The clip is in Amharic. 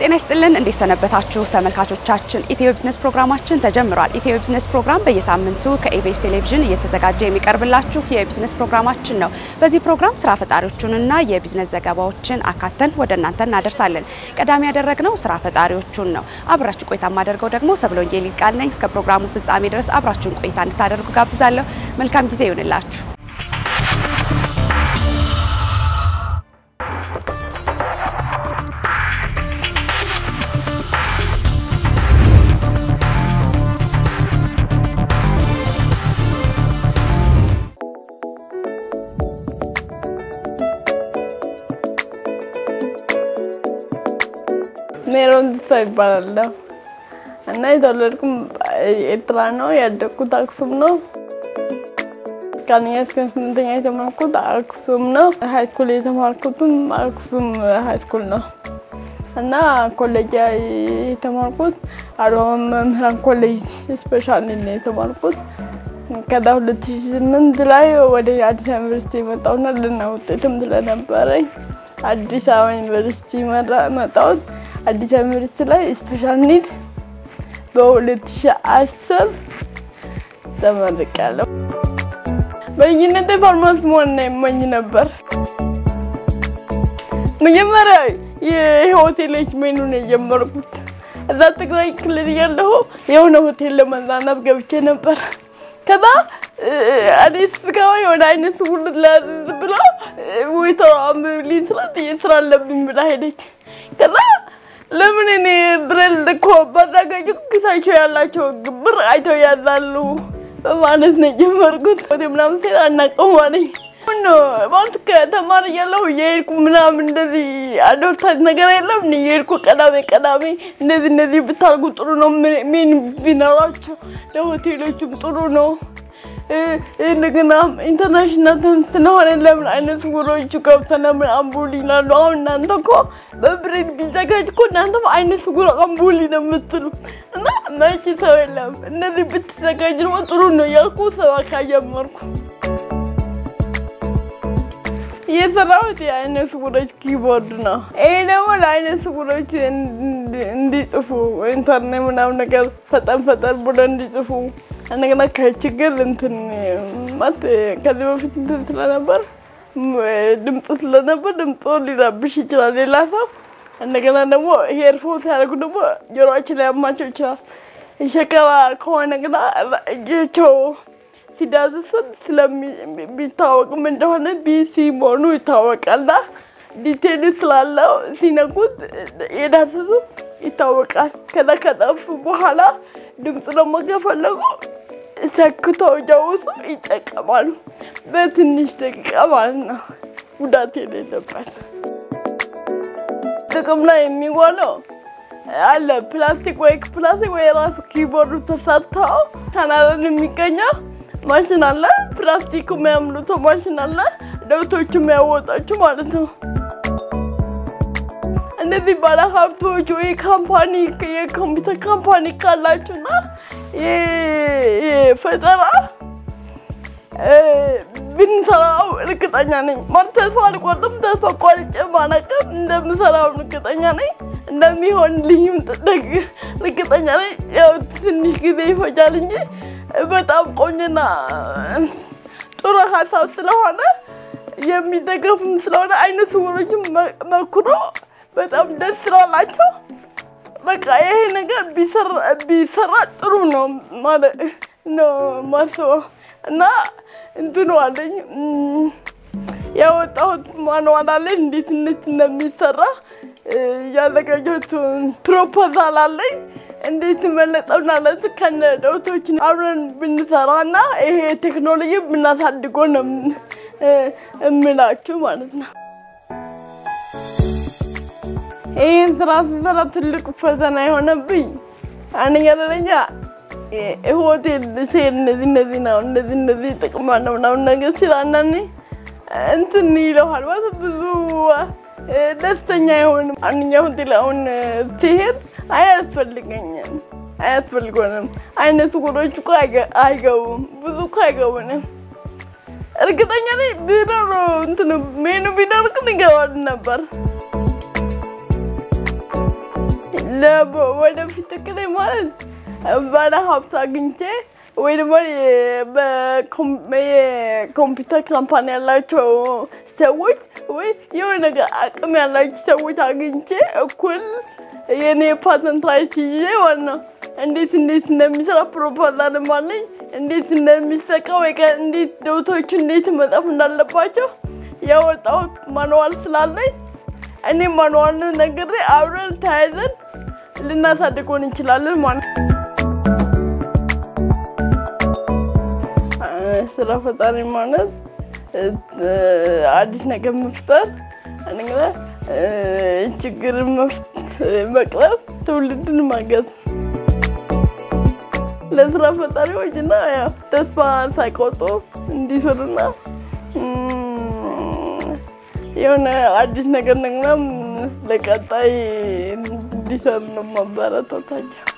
ጤና ይስጥልን እንዴት ሰነበታችሁ ተመልካቾቻችን። ኢትዮ ቢዝነስ ፕሮግራማችን ተጀምሯል። ኢትዮ ቢዝነስ ፕሮግራም በየሳምንቱ ከኢቢኤስ ቴሌቪዥን እየተዘጋጀ የሚቀርብላችሁ የቢዝነስ ፕሮግራማችን ነው። በዚህ ፕሮግራም ስራ ፈጣሪዎቹንና የቢዝነስ ዘገባዎችን አካተን ወደ እናንተ እናደርሳለን። ቀዳሚ ያደረግነው ስራ ፈጣሪዎቹን ነው። አብራችሁ ቆይታ የማደርገው ደግሞ ሰብሎንጌል ቃል ነኝ። እስከ ፕሮግራሙ ፍጻሜ ድረስ አብራችሁን ቆይታ እንድታደርጉ ጋብዛለሁ። መልካም ጊዜ ይሁንላችሁ። ሜሮን ተስፋ ይባላለሁ እና የተወለድኩም ኤርትራ ነው። ያደግኩት አክሱም ነው። ከአንደኛ እስከ ስምንተኛ የተማርኩት አክሱም ነው። ሀይስኩል የተማርኩትም አክሱም ሀይስኩል ነው እና ኮሌጅ የተማርኩት አድዋ መምህራን ኮሌጅ ስፔሻል ነው የተማርኩት። ከዛ ሁለት ሺ ስምንት ላይ ወደ አዲስ አበባ ዩኒቨርሲቲ የመጣሁና ልና ውጤትም ስለነበረኝ አዲስ አበባ ዩኒቨርሲቲ መጣሁት። አዲስ አበባ ዩኒቨርሲቲ ላይ ስፔሻል ኒድ በ2010 ተመርቄያለሁ። በልጅነቴ ፋርማሲ መሆን የመኝ ነበር። መጀመሪያ የሆቴሎች ሜኑ ነው የጀመርኩት። እዛ ትግራይ ክልል እያለሁ የሆነ ሆቴል ለመዝናናት ገብቼ ነበር። ከዛ እኔ ስገባ የሆነ አይነት ስውር ላያዝዝ ብላ ወይተሯ አንብብልኝ ስላት ስራ አለብኝ ብላ ሄደች። ከዛ ለምን እኔ ብረል እኮ ባዛጋጅ ኪሳቸው ያላቸው ብር አይተው ያዛሉ በማለት ነው የጀመርኩት። ምናምን ሴት አናውቀውም አለኝ። ማለት ከተማሪ እያለሁ የሄድኩ ምናምን እንደዚህ አድቨርታይዝ ነገር የለም የሄድኩ ቀዳሜ ቀዳሜ እንደዚህ እንደዚህ ብታርጉ ጥሩ ነው፣ ሜን ቢኖራቸው ለሆቴሎቹም ጥሩ ነው። እንደገና ኢንተርናሽናል ስለሆነ ለምን አይነት ስውሮቹ ገብተን ለምን አምቡል ይላሉ። አሁን እናንተ እኮ በብሬድ ቢዘጋጅ እኮ እናንተ አይነት ስውር አምቡል ነው የምትሉ እና መቼ ሰው የለም እነዚህ ብትዘጋጅ ደግሞ ጥሩ ነው ያልኩ ሰው ካጀመርኩ የሰራሁት የአይነ ስውሮች ኪቦርድ ነው። ይሄ ደግሞ ለአይነ ስውሮች እንዲጽፉ ኢንተርኔት ምናምን ነገር ፈጠን ፈጠን ብሎ እንዲጽፉ እንደገና ከችግር እንትን ማለት ከዚህ በፊት እንትን ስለነበር ድምፅ ስለነበር ድምፅ ሊረብሽ ይችላል ሌላ ሰው። እንደገና ደግሞ ሄርፎን ሲያደርጉ ደግሞ ጆሮአችን ላይ ያማቸው ይችላል። ሸከራ ከሆነ ግና እጃቸው ሲዳስሱ ስለሚታወቅም እንደሆነ ቢሲ መሆኑ ይታወቃልና ዲቴል ስላለው ሲነኩት የዳሰሱ ይታወቃል። ከዛ ከጠፉ በኋላ ድምፅ ደግሞ ከፈለጉ ሰክተው ጀውሱ ይጠቀማሉ። በትንሽ ደቂቃ ማለት ነው፣ ጉዳት የሌለበት ጥቅም ላይ የሚዋለው አለ። ፕላስቲክ ወይ ፕላስቲክ ወይ ራሱ ኪቦርዱ ተሰርተው ካናዳን የሚገኘው ማሽን አለ። ፕላስቲክ የሚያምሉት ማሽን አለ። ደውቶቹ የሚያወጣችሁ ማለት ነው። እነዚህ ባለ ሀብቶች ወይ ካምፓኒ የኮምፒውተር ካምፓኒ ካላችሁና ፈጠራ ብንሰራው እርግጠኛ ነኝ። ማለት ተስፋ አልቆርጥም። ተስፋ ቆርጬ ማለቅም እንደምሰራው እርግጠኛ ነኝ። እንደሚሆንልኝም እርግጠኛ ነኝ። ያው ትንሽ ጊዜ ይፈጃል እንጂ በጣም ቆንጆና ጥሩ ሀሳብ ስለሆነ የሚደገፉም ስለሆነ አይነ ስውሮችም መክሮ በጣም ደስ ስላላቸው በቃ ይሄ ነገር ቢሰራ ጥሩ ነው ማለት ነው ማስበው እና እንትኑ አለኝ ያወጣሁት ማንዋል አለኝ እንዴት እንዴት እንደሚሰራ ያዘጋጀሁት ፕሮፖዛል አለኝ እንዴት መለጠውና ለት ከነ ደውቶች አብረን ብንሰራ እና ይሄ ቴክኖሎጂ ብናሳድጎ ነው እምላችሁ ማለት ነው። ይህን ስራ ስሰራ ትልቁ ፈተና የሆነብኝ አንደኛ ደረጃ ሆቴል ስሄድ እነዚህ እነዚህ ነው እንደዚህ እንደዚህ ጥቅም አለው ምናምን ነገር ሲል አንዳንዴ እንትን ይለዋል ማለት ብዙ ደስተኛ አይሆንም። አንደኛ ሆቴል አሁን ሲሄድ አያስፈልገኝም አያስፈልጎንም አይነ ስውሮች እኮ አይገቡም፣ ብዙ እኮ አይገቡንም። እርግጠኛ ነኝ ቢኖር እንትን ሜኑ ቢኖር ግን ይገባል ነበር። ወደፊት እቅዴ ማለት ባለ ሀብት አግኝቼ ወይ ደግሞ የኮምፒውተር ካምፓኒ ያላቸው ሰዎች ወይ የሆነ ነገር አቅም ያላቸው ሰዎች አግኝቼ እኩል የኔ ፓተንት ራይት ይዤ ዋና እንዴት እንዴት እንደሚሰራ ፕሮፖዛልም አለኝ። እንዴት እንደሚሰቃ ወይ እንዴት ዶቶቹ እንዴት መጻፍ እንዳለባቸው ያወጣሁት ማንዋል ስላለኝ እኔ ማንዋልን ነግሬ አብረን ተያይዘን ልናሳድጎን እንችላለን ማለት ነው። ስራ ፈጣሪ ማለት አዲስ ነገር መፍጠር፣ ችግርን መቅረፍ፣ ትውልድን ማገዝ ለስራ ፈጣሪዎች እና ተስፋ ሳይቆርጡ እንዲሰሩና የሆነ አዲስ ነገር ነግና ለቀጣይ እንዲሰሩ ነው ማበረታታቸው።